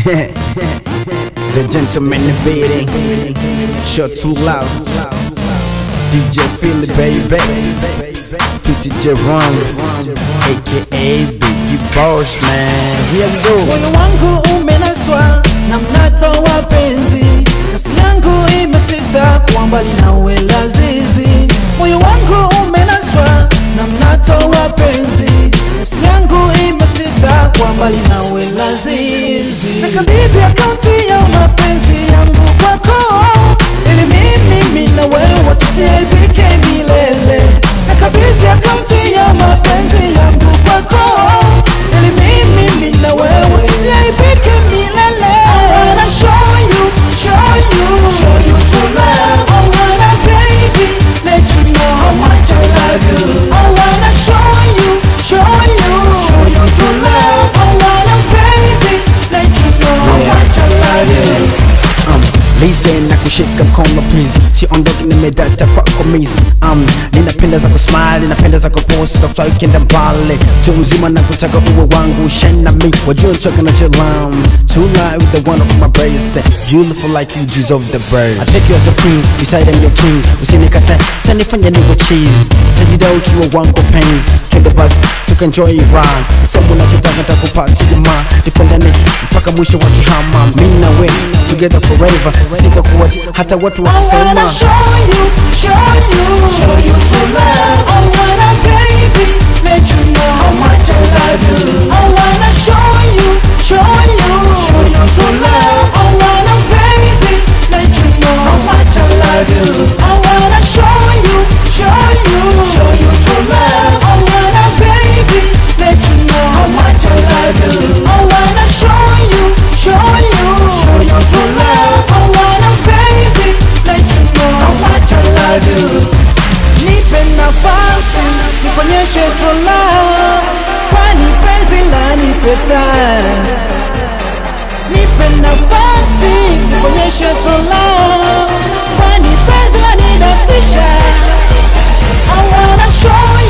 the gentleman in the building. Shut too loud. DJ Philly, baby. 50 Jerome, aka Biggie Boss, man. Here we go. Moyo wangu umenaswa na mnato wa penzi, nafsi yangu imesita kuwa mbali nawe lazizi. Moyo wangu umenaswa na mnato wa penzi, nafsi yangu imesita kuwa mbali nawe lazizi. Nakabidhi akaunti ya mapenzi yangu kwako, ili mimi mimi na wewe tusiaibike milele. Nakabidhi akaunti ya mapenzi yangu kwako, ili mimi mimi na wewe tusiaibike milele. I wanna show you, show you, show you true love. I wanna baby, let you know how much I love you. I wanna show you, show you, show you true love. I wanna baby, let you know how Yeah. much I love you. um, listen na kushika mkono please siondoki nimedata kwako miss um, ninapenda za kusmile ninapenda za kupost tafurahi ukienda mbali tu mzima na kutaka uwe wangu shine na me wajua ntoka na chilam tonight with the one of my best beautiful like you deserve the bird I take you as a queen beside I'm your king usinikata tanifanya niwe cheese tajida ukiwa wangu pains twende bus tukaenjoy run sema unachotaka takupatia ma tupendane mpaka mwisho wa kihama mimi na we together forever sitakuwa hata watu I wanna wakisema show you, show you, show you true love. I wanna baby, let you know how much I love you. I wanna show you, show you, show you true love. I wanna baby, let you know how much I love you. I wanna show you, show you, show you true love. I wanna baby, let you know how much I love you. I wanna show you, show you, show you true love. I wanna baby, let you know how much I love you. Nipe nafasi nikuonyeshe true love, kwani penzi lanitesa. Nipe nafasi nikuonyeshe true love, kwani penzi lanidatisha. I wanna show